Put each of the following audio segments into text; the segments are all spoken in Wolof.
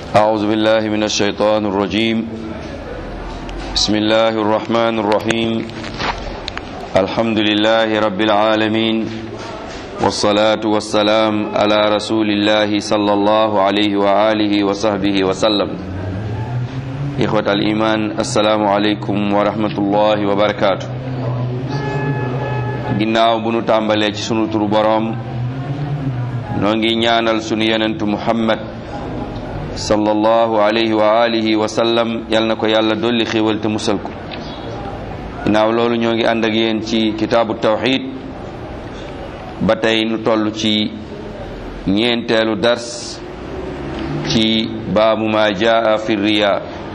أعوذ بالله من الشيطان الرجيم بسم الله الرحمن الرحيم الحمد لله رب العالمين والصلاة والسلام على رسول الله صلى الله عليه وآله وصحبه وسلم إخوة الإيمان السلام عليكم ورحمة الله وبركاته ginnaaw bu nu tàmbalee ci sunu turu boroom noo ngi ñaanal sunu yenentu muhammad sallallahu alayhi wa alihi wa sallam yal na ko yàlla dolli xéewal te musal ko ginnaaw loolu ñoo ngi ànd ak yéen ci kitaabu tawxid ba tey nu toll ci ñeenteelu dars ci baabu ma jaa fi riya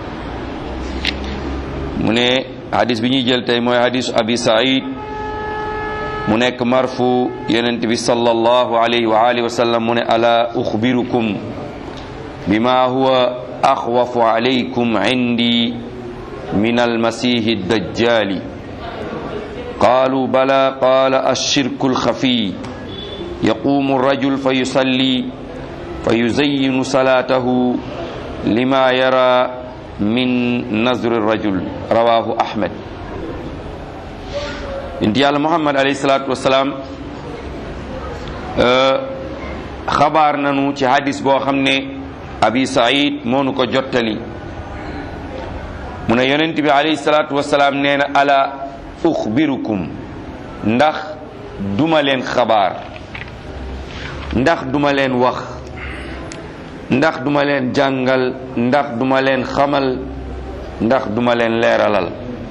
mu ne hadis bi ñuy jël tey mooy hadisu abi said mu nekk marfu yonent bi sallallahu alayhi wa alihi wa sallam mu ne ala uxbirukum bima huwa axwafu alaykum indi min almasihi dajjali qaalu bala qaala alshirku alxafiy yaqumu alrajul fa yusalli fa yuzayyinu salaatahu lima yara min nazri alrajul rawahu ahmed inti yàlla muhammad alayhi salaatu wasalaam xabaar nanu ci hadis boo xam ne abi said moo nu ko jottali mu ne yonent bi alayhi salaatu wasalaam nee na ala uxbirukum ndax duma leen xabaar ndax duma leen wax ndax duma leen jàngal ndax duma leen xamal ndax duma leen leeralal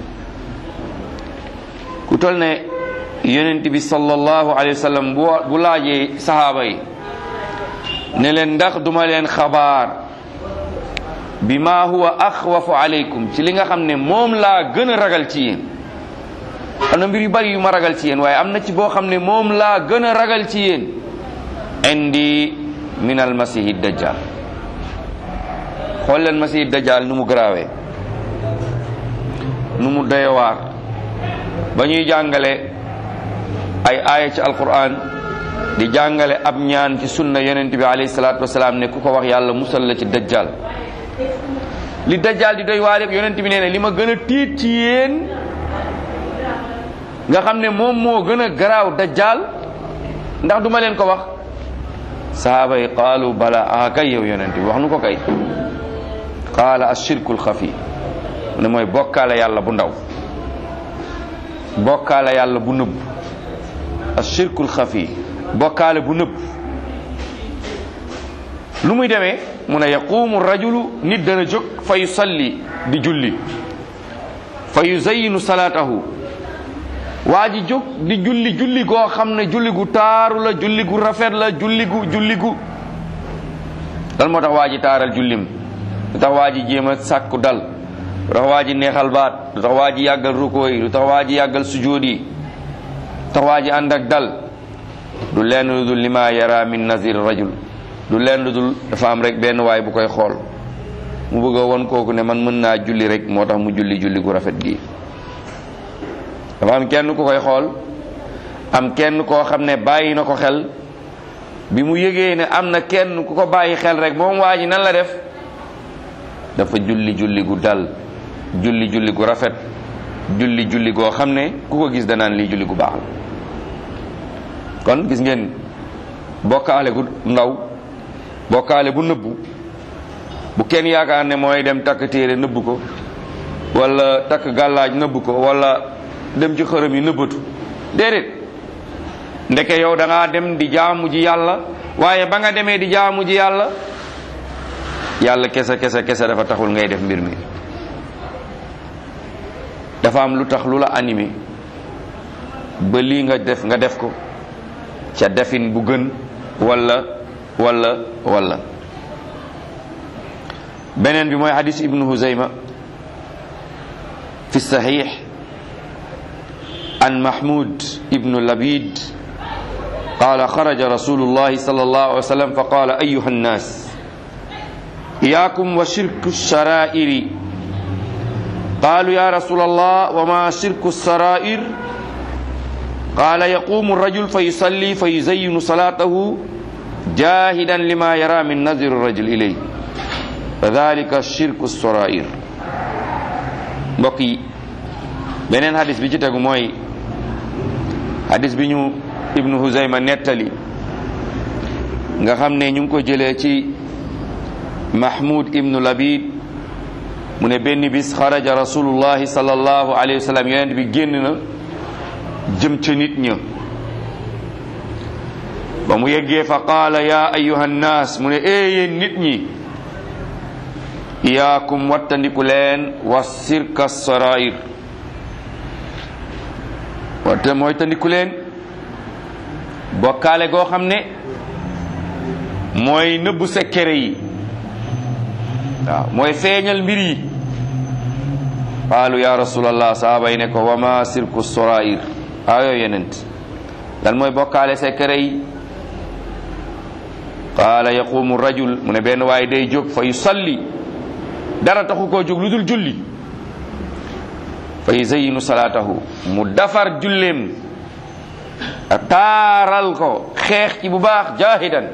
ku tol ne yonent bi sallallahu alayhi wa sallam bu laajee sahaaba yi ne leen ndax duma leen xabaar bi ma huwa axwafu alaykum ci li nga xam ne moom laa gën a ragal ci yéen am na mbir yu bari yu ma ragal ci yéen waaye am na ci boo xam ne moom laa gën a ragal ci yéen indi min al masihi dajjal xool leen masihi dajjal nu mu garaawee nu mu doyewaar ba ñuy jàngale ay aaya ci alquran di jàngale ab ñaan ci sunna yonent bi alayhi salaatu wasalaam ne ku ko wax yàlla musal la ci dajjal li dajjal di doy waar yëpp yonent bi nee ne li ma gën a tiit ci yéen nga xam ne moom moo gën a garaaw dajjal ndax duma leen ko wax sahaaba yi qaalu bala ah kay yow yonent bi wax nu ko kay qaala ashirkul xafi mu ne mooy bokkaale yàlla bu ndaw bokkaale yàlla bu nëbb ashirkul xafi bokkaale bu nëbb lu muy demee mu ne yaqumu rajulu nit dana jóg fa yusalli di julli fa yuzayyinu salaatahu waa ji jóg di julli julli goo xam ne julli gu taaru la julli gu rafet la julli gu julli gu lan moo tax waa ji taaral jullim lu tax waa ji jéem a sàkku dal lu tax waa ji neexal baat lu tax waa ji yàggal ruko yi lu tax waa ji yàggal sujóot yi lu tax waa ji ànd ak dal du lenn lu dul lima yara min nazir rajul du lenn lu dul dafa am rek benn waay bu koy xool mu bëgg a won kooku ne man mën naa julli rek moo tax mu julli julli gu rafet gi dafa am kenn ku koy xool am kenn koo xam ne bàyyi na ko xel bi mu yëgee ne am na kenn ku ko bàyyi xel rek moom waa ji nan la def dafa julli julli gu dal julli julli gu rafet julli julli goo xam ne ku ko gis danaan lii julli gu baax la kon gis ngeen bokkaale gu ndaw bokkaale bu nëbbu bu kenn yaakaar ne mooy dem takk téere nëbbu ko wala takk gàllaaj nëbbu ko wala dem ci xërëm yi nëbbatu déedéet ndeke yow da ngaa dem di jaamu ji yàlla waaye ba nga demee di jaamu ji yàlla yàlla kese kese kese dafa taxul ngay def mbir mi dafa am lu tax lu la animé ba lii nga def nga def ko ca defin bu gën wala wala wala beneen bi mooy hadis ibnu huzayma fi sahih an mahmud ibnu labid قال خرج رسول الله صلى الله عليه وسلم فقال أيها الناس إياكم وشرك الشرائر قالوا يا رسول الله وما شرك السرائر قال يقوم الرجل فيصلي فيزين صلاته جاهدا لما يرى من نظر الرجل إليه fa dalika shirku sorair mbokk yi beneen hadis bi ci tegu mooy hadis bi ñu ibnu huzayma nettali nga xam ne ñu ngi ko jëlee ci mahmud ibnu labid mu ne benn bis xaraja rasulullahi sallallahu alayhi wa sallam yonent bi génn na jëm ca nit ña ba mu yeggee fa qaala ya ayuha nnaas mu ne ee yéen nit ñi iyaakum wattandiku leen wa sirka sarair watte mooy tandiku leen bokkaale goo xam ne mooy nëbbu sekkere yi waaw mooy feeñal mbir yi qaalu ya rasulallah sahaaba yi ne ko wa ma sirku sarair ayo yenent lan mooy bokkaale sekkere yi qaala yaqumu rajul mu ne benn waaye day jóg fa yusalli dara taxu koo jóg lu dul julli fa yuzayinu salaatahu mu dafar julleem a taaral ko xeex ci bu baax jaahidan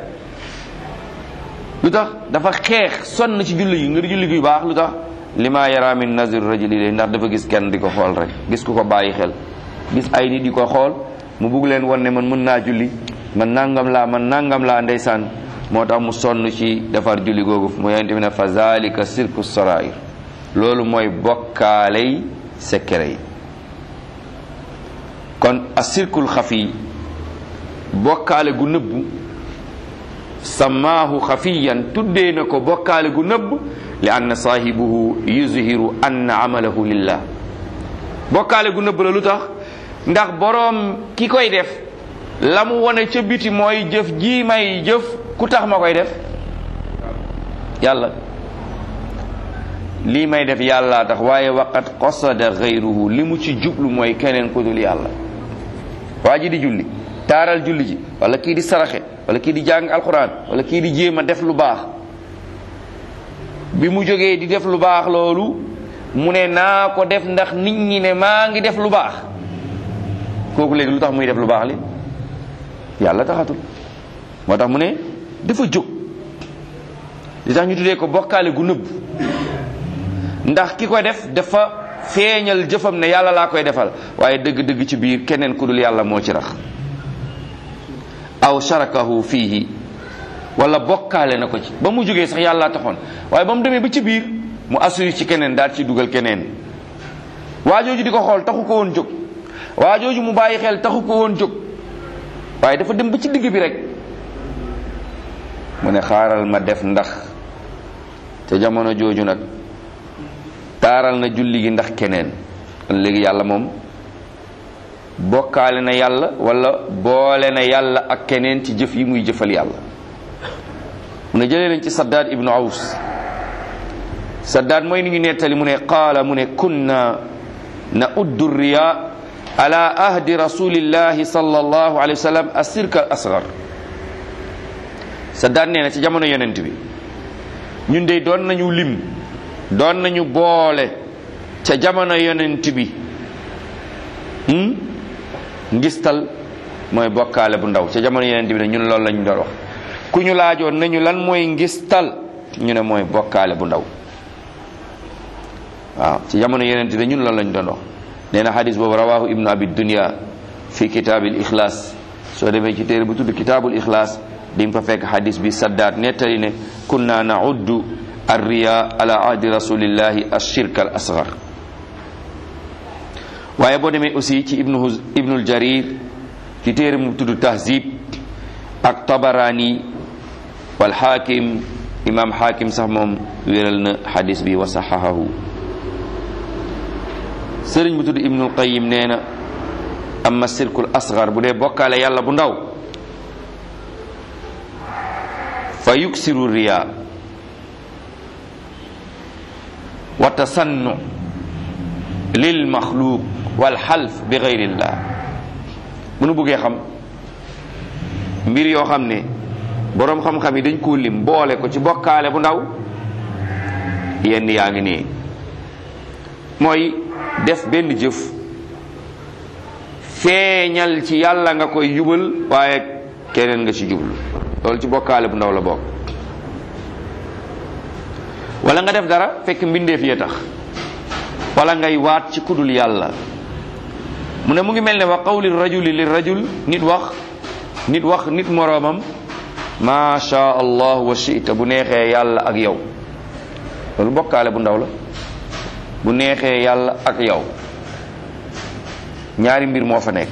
lu tax dafa xeex sonn ci julli yi ngir julli gi baax lu tax lima yara min nazir rajuli lay ndax dafa gis kenn di ko xool rek gis ku ko bàyyi xel gis ay nit di ko xool mu bugg leen won ne man mën naa julli man nangam laa man nangam laa ndeysaan moo tax mu sonn ci defar julli googu mu yonente bi ne fa zalika sirku sarair loolu mooy bokkaaley sekkere yi kon a sirkul xafi bokkaale gu nëbbu samaahu xafiyan tuddee na ko bokkaale gu nëbb li anna saahibuhu yuzhiru anna amalahu lillah bokkaale gu nëbb la lu tax ndax boroom ki koy def la mu wone ca biti mooy jëf ji may jëf ku tax ma koy def yàlla lii may def yàlla tax waaye waqat qasada gayruhu li mu ci jublu mooy keneen ku dul yàlla waa ji di julli taaral julli ji wala kii di saraxe wala kii di jàng alquran wala kii di jéem a def lu baax bi mu jógee di def lu baax loolu mu ne naa ko def ndax nit ñi ne maa ngi def lu baax kooku léegi lu tax muy def lu baax li yàlla taxatul moo tax mu ne dafa jóg li tax ñu tuddee ko bokkaale gu nëbb ndax ki ko def dafa feeñal jëfam ne yàlla laa koy defal waaye dëgg-dëgg ci biir keneen ku dul yàlla moo ci rax aw sharakahu fiihi wala bokkaale na ko ci ba mu jógee sax yàlla taxoon waaye ba mu demee ba ci biir mu assuri ci keneen daal ci dugal keneen waa jooju di ko xool taxu ko woon jóg waa jooju mu bàyyi xel taxu ko woon jóg waaye dafa dem ba ci digg bi rek mu ne xaaral ma def ndax te jamono jooju nag taaral na julli gi ndax keneen kon léegi yàlla moom bokkaale na yàlla wala boole na yàlla ak keneen ci jëf yi muy jëfal yàlla mu ne jëlee nañ ci saddaad ibnu aws saddaad mooy ni ñu nettali mu ne qaala mu ne kunna na uddu riya ala ahdi rasulillahi sallallahu alayhi wa sallam asirka al asgar saddaad nee na ci jamono yonent bi ñun de doon nañu lim doon nañu boole ca jamono yonent bi ngistal mooy bokkaale bu ndaw ca jamono yonent bi ne ñun loolu lañu doon wax ku ñu laajoon nañu lan mooy ngistal ñu ne mooy bokkaale bu ndaw waaw ci jamono yonent bi ñun loolu lañu doon wax nee na xadis boobu rawahu ibnu abi dunya fi kitaabil ixlaas soo demee ci téere bu tudd kitaabul ixlaas di nga fa fekk xadis bi saddaat nettali ne kunna nauddu arriya ala ahdi rasulillahi ashirk al asgar waaye boo demee aussi ci ibnu ibnul jarir ci téere mu tudd tahzib ak tabarani wal xaakim imam xaakim sax moom wéral na xadis bi wa saxahahu sëriñ bu tudd ibnul qayim nee na amma sirkul asgar bu dee bokkaale yàlla bu ndaw fa yuksiru riya wa tasannu lil maxluuq wal xalf bi gayrillah bu nu buggee xam mbir yoo xam ne boroom xam-xam yi dañ koo lim boole ko ci bokkaale bu ndaw yenn yaa ngi nii mooy def benn jëf feeñal ci yàlla nga koy jubal waaye keneen nga ci jublu loolu ci bokkaale bu ndaw la bokk wala nga def dara fekk mbindeef yee tax wala ngay waat ci kudul yàlla mu ne mu ngi mel ne wa qawli rajuli li rajul nit wax nit wax nit moroomam ma sha allah wa shita bu neexee yàlla ak yow loolu bokkaale bu ndaw la bu neexee yàlla ak yow ñaari mbir moo fa nekk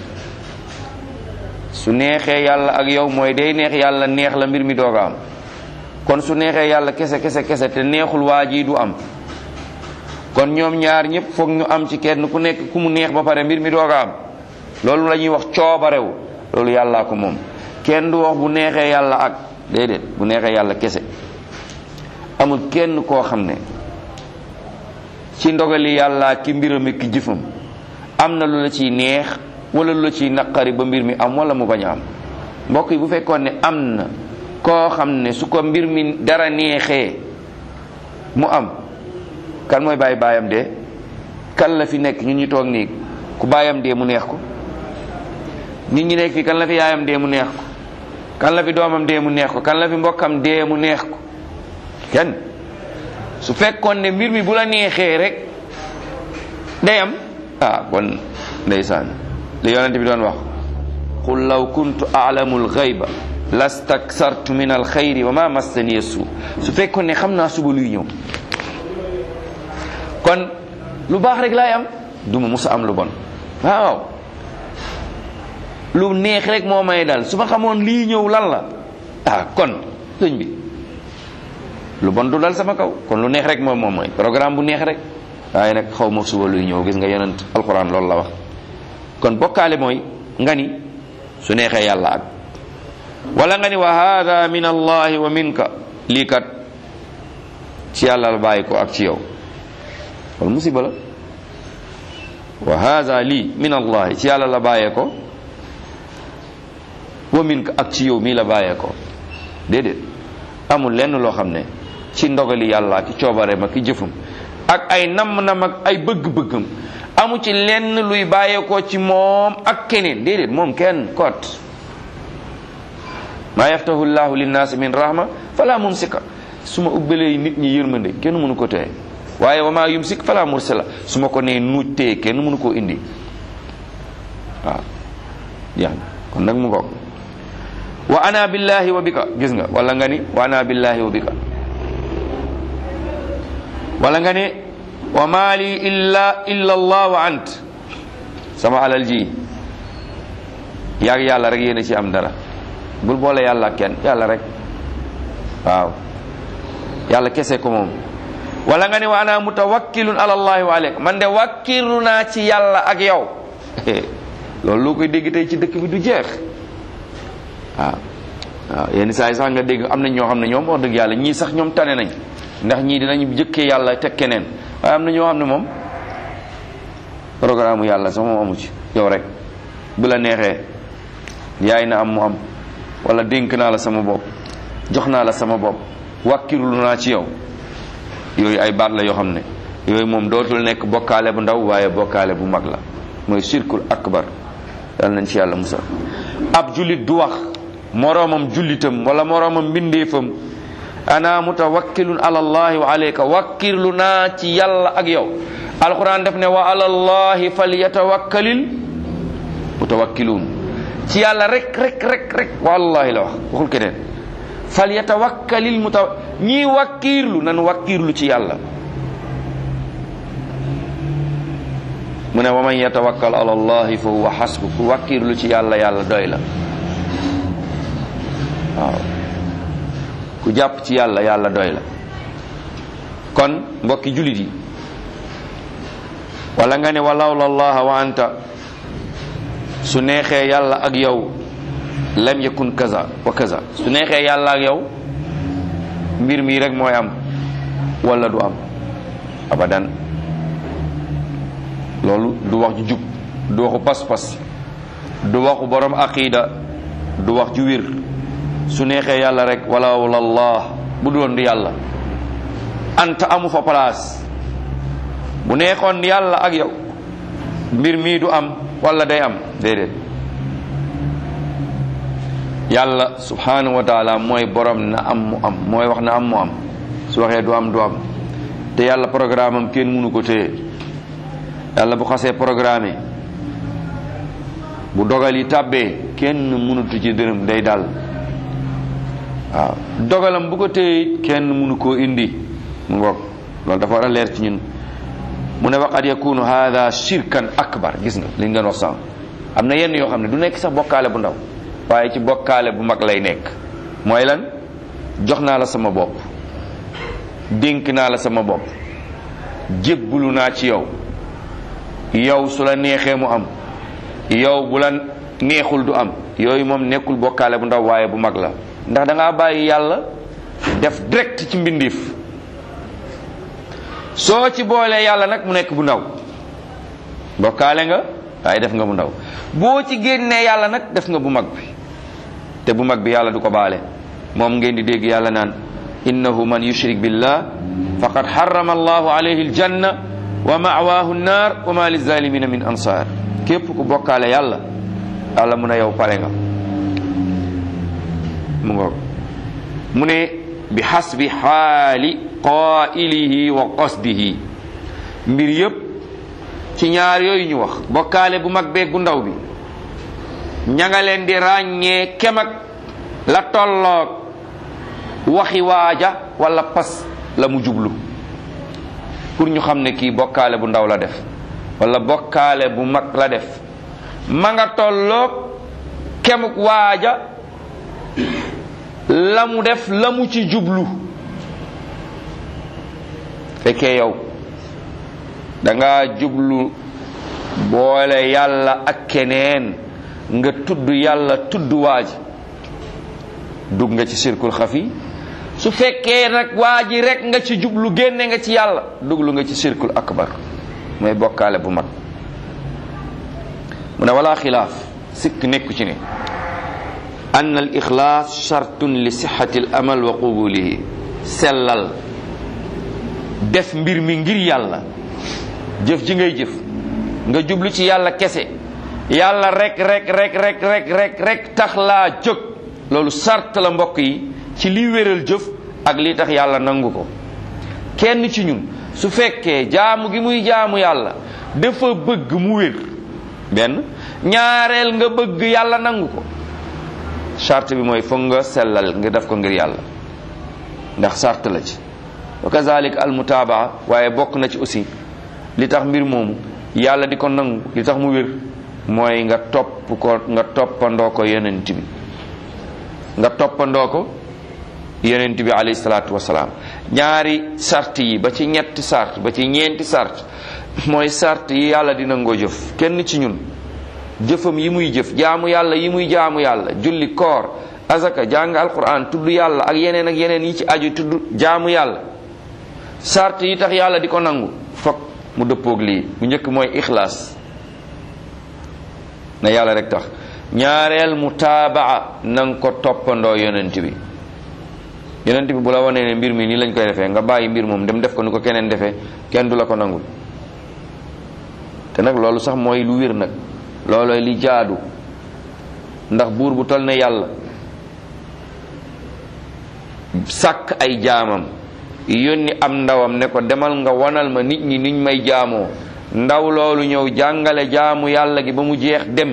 su neexee yàlla ak yow mooy day neex yàlla neex la mbir mi dooga am kon su neexee yàlla kese kese kese te neexul waa ji du am kon ñoom ñaar ñëpp foog ñu am ci kenn ku nekk ku mu neex ba pare mbir mi dooga am loolu la ñuy wax coobarew loolu yàllaa ko moom kenn du wax bu neexee yàlla ak déedéet bu neexee yàlla kese amul kenn koo xam ne ci ndogali yàlla ki mbiram ki jëfam am na lu la ciy neex wala lu la ciy naqari ba mbir mi am wala mu bañ a am mbokk yi bu fekkoon ne am na koo xam ne su ko mbir mi dara neexee mu am kan mooy bàyyi baayam dee kan la fi nekk ñun ñu toog nii ku baayam dee mu neex ko nit ñi nekk fi kan la fi yaayam dee mu neex ko kan la fi doomam dee mu neex ko kan la fi mbokkam dee mu neex ko kenn su fekkoon ne mbir mi bu la neexee rek day am ah kon ndeysaan li yonent bi doon wax qul law kuntu a'lamu al-ghayba lastaksartu min al-khayri wa ma massani su su fekkoon ne xam naa suba luy ñëw kon lu baax rek laay am du ma musa am lu bon waaw lu neex rek moo may dal su ma xamoon lii ñëw lan la ah kon sëñ bi lu bon du dal sama kaw kon lu neex rek moom moom mooy programme bu neex rek waaye nag xaw ma suba luy ñëw gis nga yonent alquran loolu la wax kon bokkaale mooy nga ni su neexee yàlla ak wala nga ni wa hada min allahi wa minka lii kat ci yàlla la bàyyi ko ak ci yow wala musiba la wa hada lii min allahi ci yàlla la bàyyee ko wa minka ak ci yow mii la bàyyee ko déedéet amul lenn loo xam ne ci ndogali yàlla ki coobareem ak ki jëfam ak ay namm-nam ak ay bëgg-bëggam amu ci lenn luy bàyyeekoo ci moom ak keneen déedéet moom kenn kot maa yaftahu llahu linnaasi min rahma fala mumsika su ma ubbalee nit ñi yërmande kenn mënu ko téye waaye wa maa yumsik fala mursila su ma ko nee nuuj téye kenn mënu koo indi waaw jeex na kon nag mu ngoog wa ana billahi wa bika gis nga wala nga ni wa ana billahi wa bika wala nga ne wa maali illa illa allah wa ant sama alal ji yaag yàlla rek yéen a ci am dara bul boole yàlla ak kenn yàlla rek waaw yàlla kese ko moom wala nga ne wa ana mutawakkilun ala allahi wa aleyk man de wakkilu naa ci yàlla ak yow loolu loo koy dégg tey ci dëkk bi du jeex waaw waaw yenn saa yi sax nga dégg am na ñoo xam ne ñoom wax dëgg yàlla ñii sax ñoom tane nañ ndax ñii dinañu jëkkee yàlla teg keneen waaye am na ñoo xam ne moom programme yàlla sax moom amu ci yow rek bu la neexee yaay na am mu am wala dénk naa la sama bopp jox naa la sama bopp wàkkirlu naa ci yow yooyu ay baat la yoo xam ne yooyu moom dootul nekk bokkaale bu ndaw waaye bokkaale bu mag la mooy shirkul akbar yal nañ ci yàlla musal ab jullit du wax moroomam jullitam wala moroomam mbindeefam ana mutawakkilun ala allahi wa alayka wakkirlu naa ci yàlla ak yow alquran def ne wa ala allahi falyatawakkalil mutawakkiluun ci yàlla rek rek rek rek wallahi la wax waxul keneen falyatawakkalil muta ñii wakkirlu nan wakkirlu ci yàlla mu ne wa man yatawakkal ala allahi fa huwa hasbu ku wakkirlu ci yàlla yàlla doy la waaw ku jàpp ci yàlla yàlla doy la kon mbokki julit yi wala nga ne walawla allaha wa anta su neexee yàlla ak yow lam yakun kaza wa kaza su neexee yàlla ak yow mbir mi rek mooy am wala du am abadan loolu du wax ju jub du waxu pas-pas du waxu borom aqida du wax ju wér su neexee yàlla rek wala walallah bu doon di yàlla anta amu fa place bu neexoon yàlla ak yow mbir mii du am wala day am déedéet yàlla subhanahu wa taala mooy borom na am mu am mooy wax na am mu am su waxee du am du am te yàlla programme am kenn mënu ko téye yàlla bu xasee programme bu dogal yi tàbbee kenn mënutu ci dërëm day dal waaw dogalam bu ko téye it kenn mënu koo indi mu ngoog loolu dafa war a leer ci ñun mu ne waqad yakunu hada shirkan akbar gis nga li ñu doon wax sànq am na yenn yoo xam ne du nekk sax bokkaale bu ndaw waaye ci bokkaale bu mag lay nekk mooy lan jox naa la sama bopp dénk naa la sama bopp jébbulu naa ci yow yow su la neexee mu am yow bu la neexul du am yooyu moom nekkul bokkaale bu ndaw waaye bu mag la ndax da ngaa bàyyi yàlla def direct ci mbindiif soo ci boolee yàlla nag mu nekk bu ndaw bokkaale nga waaye def nga bu ndaw boo ci génnee yàlla nag def nga bu mag bi te bu mag bi yàlla du ko baale moom ngeen di dégg yàlla naan innahu man yushrik billah faqad harrama allahu alayhi aljanna wa ma'waahu nnaar wa ma lizalimina min ansar képp ku bokkaale yàlla yàlla mun a yow pare nga mu ngoog mu ne bi xasbi xaali qaa'ilihi wa qasdihi mbir yépp ci ñaar yooyu ñu wax bokkaale bu mag beeg bu ndaw bi ña nga leen di ràññee kem ak la tolloog waxi waaja wala pas la mu jublu pour ñu xam ne kii bokkaale bu ndaw la def wala bokkaale bu mag la def ma nga tolloog kemuk waaja la mu def la mu ci jublu fekkee yow da nga jublu boole yàlla ak keneen nga tudd yàlla tudd waaji dugg nga ci sirkul xafi su fekkee nag waa ji rek nga ci jublu génne nga ci yàlla duglu nga ci sirkul akbar mooy bokkaale bu mag mu ne wala xilaaf sikk nekku ci ne an al ixlaas chartun li sixati al amal wa qubulihi sellal def mbir mi ngir yàlla jëf ji ngay jëf nga jublu ci yàlla kese yàlla rek rek rek rek rek rek rek tax laa jóg loolu sart la mbokk yi ci li wéral jëf ak li tax yàlla nangu ko kenn ci ñun su fekkee jaamu gi muy jaamu yàlla dafa bëgg mu wér benn ñaareel nga bëgg yàlla nangu ko charte bi mooy foog nga sellal nga def ko ngir yàlla ndax sart la ci wa kazalik al mutaabaa waaye bokk na ci aussi li tax mbir moomu yàlla di ko nangu li tax mu wér mooy nga topp ko nga toppandoo ko yonent bi nga toppandoo ko yonent bi alayhi salaatu wasalaam ñaari sart yi ba ci ñetti sart ba ci ñeenti sart mooy sart yi yàlla di nangoo jëf kenn ci ñun jëfam yi muy jëf jaamu yàlla yi muy jaamu yàlla julli koor azaka jàng alquran tudd yàlla ak yeneen ak yeneen yi ci aju tudd jaamu yàlla sart yi tax yàlla di ko nangu fokk mu dëppoog lii bu njëkk mooy ixlaas na yàlla rek tax ñaareel mutaabaa na nga ko toppandoo yonent bi yonent bi bu la wanee ne mbir mi nii lañ koy defee nga bàyyi mbir moom dem def ko ni ko keneen defee kenn du la ko nangul te nag loolu sax mooy lu wér nag loolooy li jaadu ndax buur bu tol ne yàlla sàkk ay jaamam yónni am ndawam ne ko demal nga wanal ma nit ñi niñ may jaamoo ndaw loolu ñëw jàngale jaamu yàlla gi ba mu jeex dem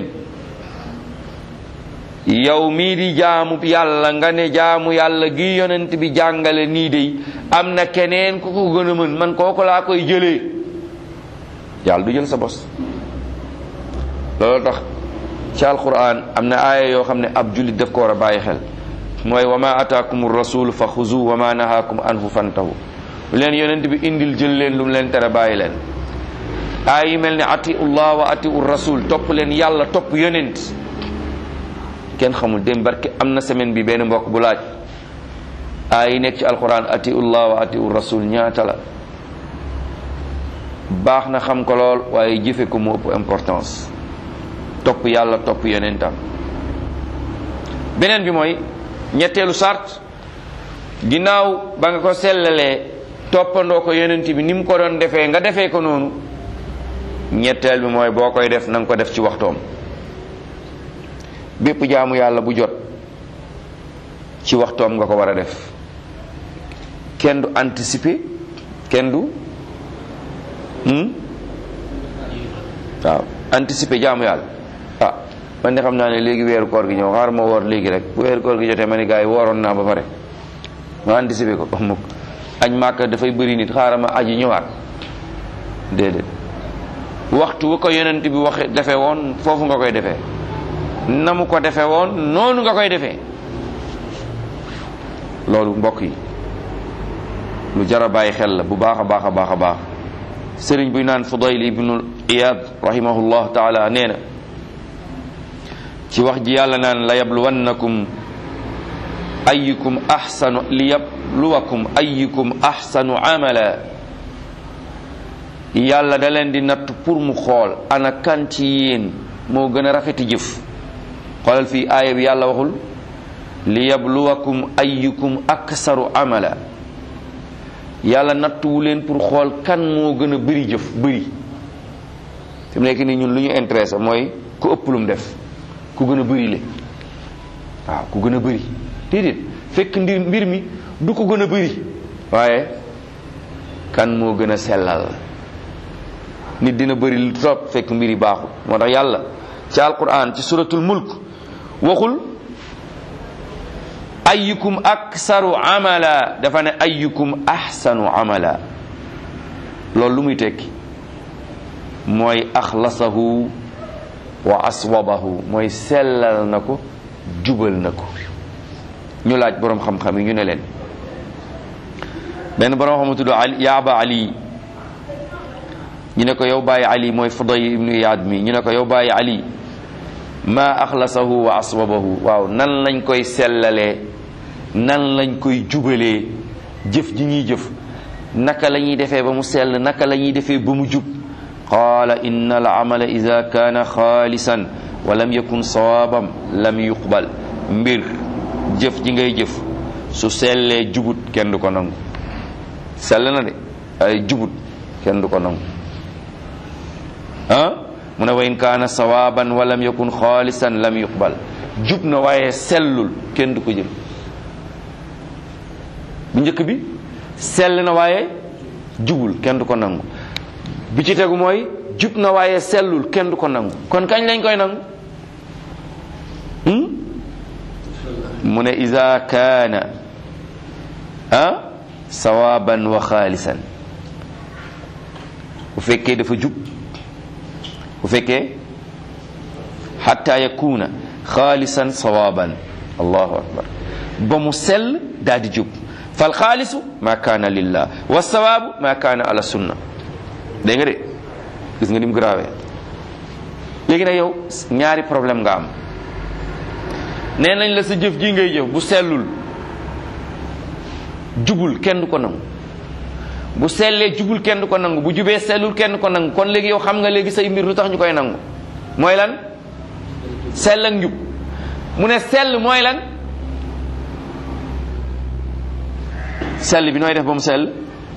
yow mii di jaamu yàlla nga ne jaamu yàlla gi yonent bi jàngale nii de am na keneen ku ko gën a mën man kooku laa koy jëlee yàlla du jël sa bos loolu tax ci alquran am na aaya yoo xam ne ab jullit daf ko war a bàyyi xel mooy wa ma ataakum rasul fa xuzu wa ma nahaakum anhu fantahu lu leen yonent bi indil jël leen lu mu leen tere bàyyi leen aay yi mel ne atiullah wa atiu rasul topp leen yàlla topp yonent kenn xamul dem barke am na semaine bi benn mbokk bu laaj aay yi nekk ci alquran atiullah wa atiu rasul ñaata la baax na xam ko lool waaye jëfe ko mu ëpp importance topp yàlla topp yonentam beneen bi mooy ñetteelu sart ginnaaw ba nga ko sellalee toppandoo ko yonent bi ni mu ko doon defee nga defee ko noonu ñetteel bi mooy boo koy def na nga ko def ci waxtoom bépp jaamu yàlla bu jot ci waxtoom nga ko war a def kenn du anticiper kenn du waaw anticiper jaamu yàlla ah man de xam naa ne léegi weeru koor gi ñëw xaar ma woor léegi rek bu weeru koor gi jotee ma ne gars yi wooroon naa ba pare ma anticiper ko mukk añ màkk dafay bëri nit xaaral ma aji ñëwaat déedéet waxtu bu ko yonent bi waxe defee woon foofu nga koy defee na mu ko defee woon noonu nga koy defee loolu mbokk yi lu jar a bàyyi xel la bu baax a baax a baax a baax sëriñ buy naan Fudayl ibnu Iyad rahimahullah taala nee na ci wax ji yàlla naan la yabluwannakum ayyukum ahsanu li yabluwakum ayyukum ahsanu amala yàlla da leen di natt pour mu xool ana kan ci yéen moo gën a rafeti jëf xoolal fii aaya bi yàlla waxul li yabluwakum ayyukum aksaru amala yàlla nattuwu leen pour xool kan moo gën a bëri jëf bëri fi mu nekk nii ñun lu ñu intéressé mooy ku ëpp lu mu def ku gën a bëri le waaw ku gën a bëri déedéet fekk ndir mbir mi du ko gën a bëri waaye kan moo gën a sellal nit dina bëri lu trop fekk mbir yi baaxul moo tax yàlla ci alquran ci suratul mulk waxul ayyukum aksaru amala dafa ne ayyukum ahsanu amala loolu lu muy tekki mooy axlasahu wa aswabahu mooy sellal na ko jubal na ko ñu laaj boroom xam-xam yi ñu ne leen benn boroom xam tudd ali yaaba ali ñu ne ko yow bàyyi ali mooy Fudayl ibnu Iyaad mi ñu ne ko yow bàyyi ali ma axlasahu wa aswabahu waaw nan lañ koy sellalee nan lañ koy jubalee jëf ji ñuy jëf naka la ñuy defee ba mu sell naka la ñuy defee ba mu jub qaala inna al amala ida kaana xaalisan wa lam yakun sawaabam lam yuqbal mbir jëf ji ngay jëf su sellee jubut kenn du ko nangu sell na de ay jubut kenn du ko nangu ah mu ne wa in kaana sawaaban wa lam yakun xaalisan lam yuqbal jub na waaye sellul kenn du ko jël bu njëkk bi sell na waaye jubul kenn du ko nangu bi ci tegu mooy jub na waaye sellul kenn du ko nangu kon kañ lañ koy nangu mu ne ida kaana ah sawaaban wa xaalisan bu fekkee dafa jub bu fekkee xatta yakuna xaalisan sawaaban allahu akbar ba mu sell daal di jub fal xaalisu ma kaana lillah wa sawaabu ma kaana ala sunna dégg nga de gis nga ni mu grave léegi nag yow ñaari problème nga am nee nañ la sa jëf ji ngay jëf bu sellul jubul kenn du ko nangu bu sellee jubul kenn du ko nangu bu jubee sellul kenn du ko nangu kon léegi yow xam nga léegi say mbir lu tax ñu koy nangu mooy lan sell ak njub mu ne sell mooy lan sell bi nooy def ba mu sell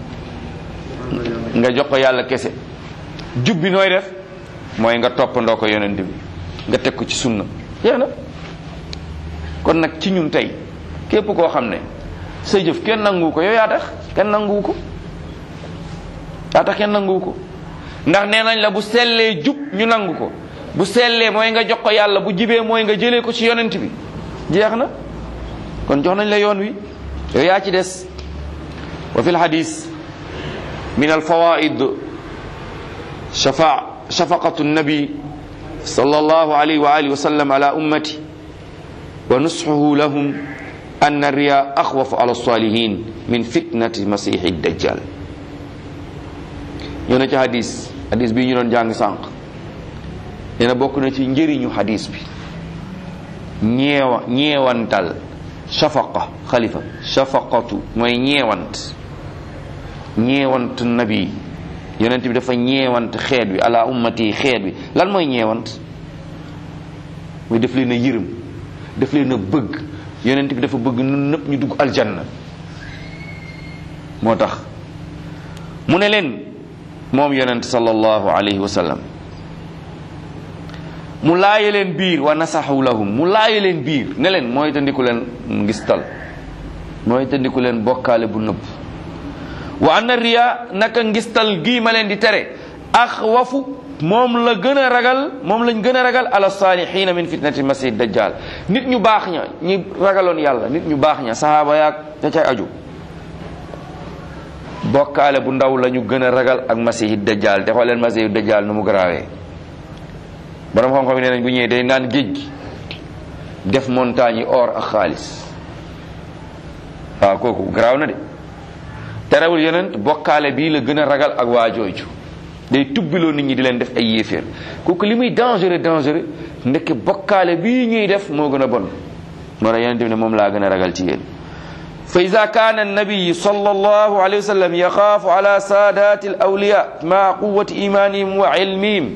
nga jox ko yàlla kese jub bi nooy def mooy nga toppandoo ko yonent bi nga teg ko ci sunna jeex na kon nag ci ñun tey képp koo xam ne sa jëf kenn nangu ko yow yaa tax kenn nangu ko yaa tax kenn nangu ko ndax nee nañ la bu sellee jub ñu nangu ko bu sellee mooy nga jox ko yàlla bu jibee mooy nga jëlee ko ci yonent bi jeex na kon jox nañ la yoon wi yow yaa ci des wa fi lxadis min alfawaid shafa shafaqatu nabi sallallahu alayhi wa alihi wa sallam ala ummati wa nusxuhu lahum أن الرياء أخوف على الصالحين من فتنة مسيح الدجال ñoo na ci hadis hadis bi ñu doon jàng sànq nee na bokk na ci njëriñu hadis bi ñeewa ñeewantal shafaqa xalifa shafaqatu mooy ñeewant ñeewant nabi yonent bi dafa ñeewant xeet bi ala ummati xeet bi lan mooy ñeewant mooy def leen a yërëm def leen a bëgg yonent bi dafa bëgg ñun ñëpp ñu dugg aljanna moo tax mu ne leen moom yonent sallallahu alayhi wa sallam mu laaye leen biir wa nasaxu lahum mu laaye leen biir ne leen mooy tandiku leen ngistal mooy tandiku leen bokkaale bu nëbb wa anna riya naka ngistal gii ma leen di tere axwafu moom la gën a ragal moom lañ gën a ragal ala saalihiina min fitnati masih dajjal nit ñu baax ña ñi ragaloon yàlla nit ñu baax ña sahaaba yaag ca cay aju bokkaale bu ndaw la ñu gën a ragal ak masihi dajjal te xooleen masihi dajjal nu mu garaawee borom xam-xam yi nee nañ bu ñëwee day naan géej gi def montagne yi or ak xaalis waaw kooku garaaw na de terewul yonent bokkaale bii la gën a ragal ak waa jooju day tubbiloo nit ñi di leen def ay yéeféer kooku li muy dangereux dangereux ndekk bokkaale bii ñuy def moo gën a bon moo tax yonent bi ne moom laa gën a ragal ci yéen fa ida kaana annabiyu sallallahu alayhi wa sallam yaxaafu ala saadaati al awliya maa quwati imanihim wa ilmihim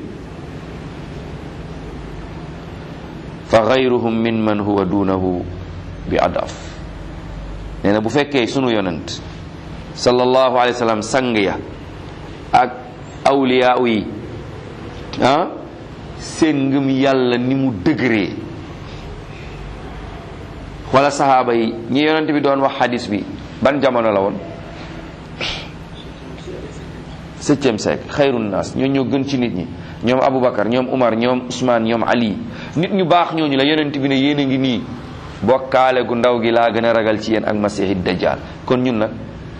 fa gayruhum min man huwa dunahu bi adaf nee na bu fekkee sunu yonent sallallahu alayhi wa sallam sang ya ak awliya yi ah seen ngëm yàlla ni mu dëgëree wala sahaaba yi ñi yonent bi doon wax hadis bi ban jamono la woon septième siècle xayrun naas ñoo ñoo gën ci nit ñi ñoom Aboubacar ñoom Umar ñoom Ousmane ñoom Ali nit ñu baax ñooñu la yonent bi ne yéen a ngi nii bokkaale gu ndaw gi laa gën a ragal ci yéen ak masihi dajjal kon ñun nag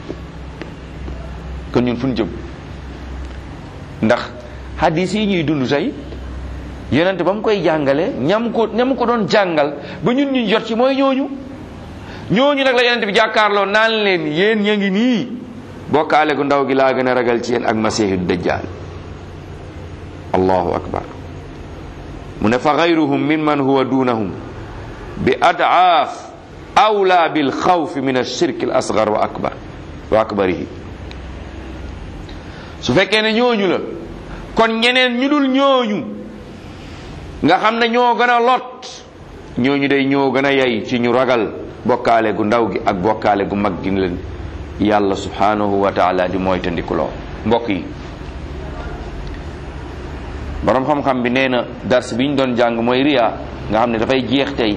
kon ñun fu ñu jëm ndax hadis yi ñuy dund tey yonent ba mu koy jàngale ñam ko ñam ko doon jàngal ba ñun ñu jot ci mooy ñooñu ñooñu nag la yonent bi jàkkaarloo naan leen yéen ña ngi nii bokkaale gu ndaw gi laa gën a ragal ci yéen ak masihu dajjal allahu akbar mu ne fa gayruhum min man huwa dunahum bi adaaf awla bil xawfi min alshirk al asgar wa akbar wa akbarihi su fekkee ne ñooñu la kon ñeneen ñu dul ñooñu nga xam ne ñoo gën a lot ñooñu day ñoo gën a yay ci ñu ragal bokkaale gu ndaw gi ak bokkaale gu mag gi leen yàlla subhanahu wa taala di moytandikuloo mbokk yi borom xam-xam bi nee na dars bi ñu doon jàng mooy riya nga xam ne dafay jeex tey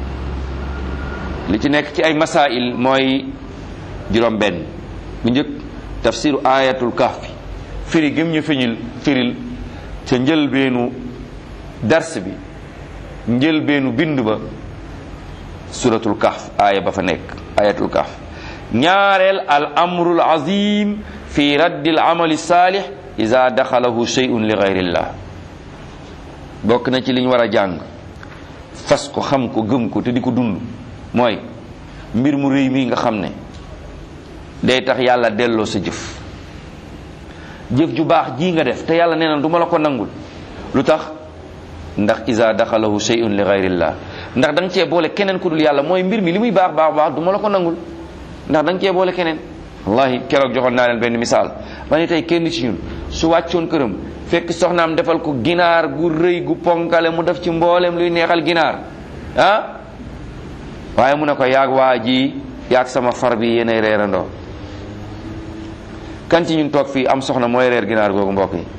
li ci nekk ci ay masail mooy juróom benn bu njëkk tafsiru ayatul kahfi firi gëm ñu fiñil firil ca njëlbeenu dars bi njëlbeenu bind ba suratul kahf aaya ba fa nekk ayatul kahf ñaareel al amrul azim fi raddi al amali salih ida daxalahu shay'un li gayrillah bokk na ci liñ war a jàng fas ko xam ko gëm ko te di ko dund mooy mbir mu rëy mii nga xam ne day tax yàlla delloo sa jëf jëf ju baax ji nga def te yàlla nee na du ma la ko nangul lu tax ndax isa daxalahu shay'un li gayrillah ndax da nga cee boole keneen ku dul yàlla mooy mbir mi li muy baax baax baax du ma la ko nangul ndax da nga cee boole keneen wallahi keroog joxoon naa leen benn misaal ma ne tey kenn ci ñun su wàccoon këram fekk soxnaam defal ko ginaar gu rëy gu ponkale mu def ci mboolem luy neexal ginaar ah waaye mu ne ko yaag waa ji yaag sama far bi yéenay reerandoo kan ci ñun toog fii am soxna mooy reer ginaar googu mbokk yi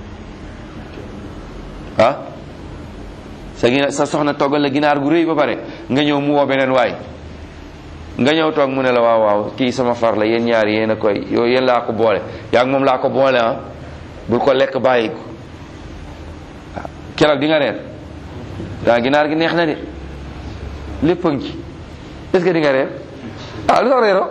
ah sa ginaar sa soxna toggal la ginaar gu rëy ba pare nga ñëw mu woo beneen waay nga ñëw toog mu ne la waaw waaw kii sama far la yéen ñaar yéen a koy yow yéen laa ko boole yaa ngi moom laa ko boole ah bul ko lekk bàyyi ko waaw keroog di nga reer daa ginaar gi neex na de lépp a ngi ci est-ce que di nga reer ah lu tax reeroo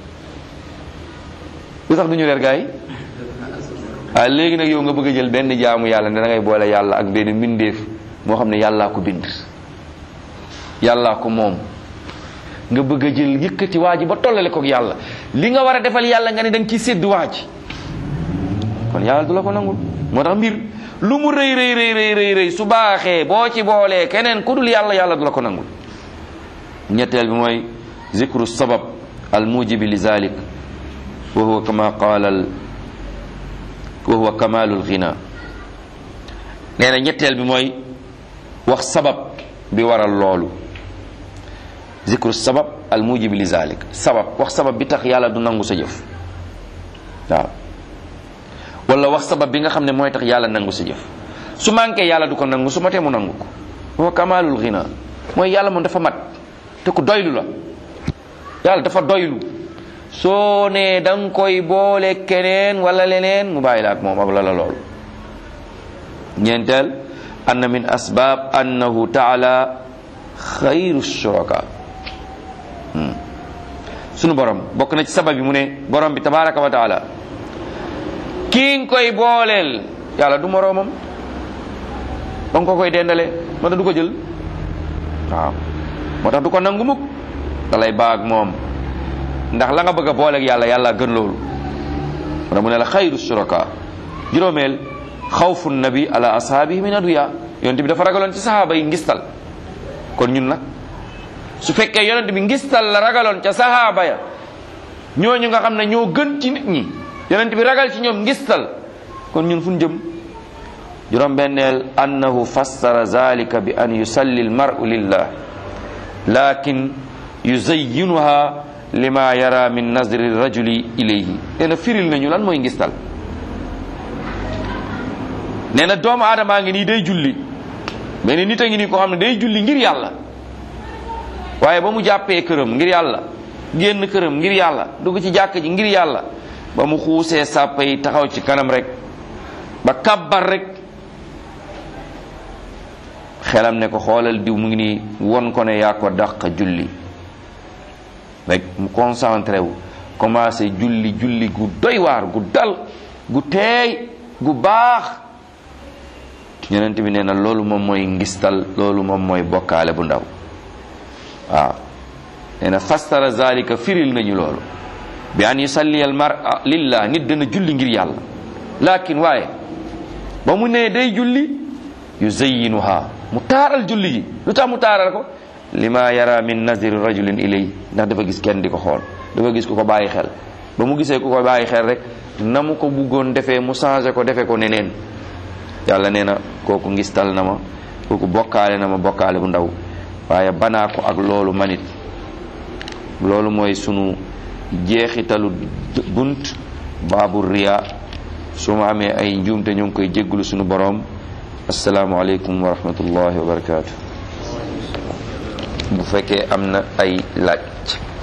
lu tax du ñu reer gaa yi ah léegi nag yow nga bëgg a jël benn jaamu yàlla ne da ngay boole yàlla ak benn mbindeef moo xam ne yàllaa ko bind yàllaa ko moom nga bëgg a jël yëkkati waa ji ba tollale ko yàlla li nga war a defal yàlla nga ne da nga ciy sédd waa ji kon yàlla du la ko nangul moo tax mbir lu mu rëy rëy rëy rëy rëy rëy su baaxee boo ci boolee keneen ku dul yàlla yàlla du la ko nangul ñetteel bi mooy zikru sabab al mujibi li zalik wa huwa kama qaala al wa huwa kamalul ghina nee na ñetteel bi mooy wax sabab bi waral loolu zikru sabab al mujibi li zalik sabab wax sabab bi tax yàlla du nangu sa jëf waaw wala wax sabab bi nga xam ne mooy tax yàlla nangu sa jëf su manqué yàlla du ko nangu su matee mu nangu ko wa kamalul ghina mooy yàlla moom dafa mat te ku doylu la yàlla dafa doylu soo nee da nga koy boole keneen wala leneen mu bàyyi la ak moom ak la la lool ñeenteel anna min asbab annahu taala xayru shuraka sunu borom bokk na ci sabab yi mu ne borom bi tabaraka wa taala kii nga koy booleel yàlla du moroomam ba nga ko koy dendale moo tax du ko jël waaw moo tax du ko nangu mukk da lay baag moom ndax la nga bëgg a booleeg yàlla yàlla gën loolu moo tax mu ne la xayru shuraka juróomeel xawfu nabi ala ashaabihi min aduya yonent bi dafa ragaloon ci sahaaba yi ngistal kon ñun nag su fekkee yonent bi ngistal la ragaloon ca sahaaba ya ñooñu nga xam ne ñoo gën ci nit ñi yonent bi ragal ci ñoom ngistal kon ñun fu ñu jëm juróom benneel annahu fassara zalika bi an yusalli almaru lillah lakin yuzayyinuha lima yara min nazri rajuli ilayhi nee na firil nañu lan mooy ngistal nee na doomu aadamaa ngi nii day julli benn nit a ngi nii koo xam ne day julli ngir yàlla waaye ba mu jàppee këram ngir yàlla génn këram ngir yàlla dugg ci jàkk ji ngir yàlla ba mu xuusee sàppa yi taxaw ci kanam rek ba kabbar rek xelam ne ko xoolal diw mu ngi nii won ko ne yaa ko dàq julli rek mu concentré wu commencé julli julli gu doy waar gu dal gu teey gu baax yonent bi nee na loolu moom mooy ngistal loolu moom mooy bokkaale bu ndaw waaw nee na fastara zalika firil nañu loolu bi an yusalli al mar'a lillah nit dana julli ngir yàlla lakin waaye ba mu nee day julli yuzayyinuha mu taaral julli gi lu tax mu taaral ko lima yara min naziri rajulin ilay ndax dafa gis kenn di ko xool dafa gis ku ko bàyyi xel ba mu gisee ku ko bàyyi xel rek na mu ko buggoon defee mu changé ko defee ko neneen yàlla nee na kooku ngistal na ma kooku bokkaale na ma bokkaale bu ndaw waaye banaa ko ak loolu manit loolu mooy sunu jeexitalu bunt baabu riya su ma amee ay njuumte ñu ngi koy jégglu sunu boroom asalaamualeykum wa rahmatullahi wa barakaatu bu fekkee am na ay laaj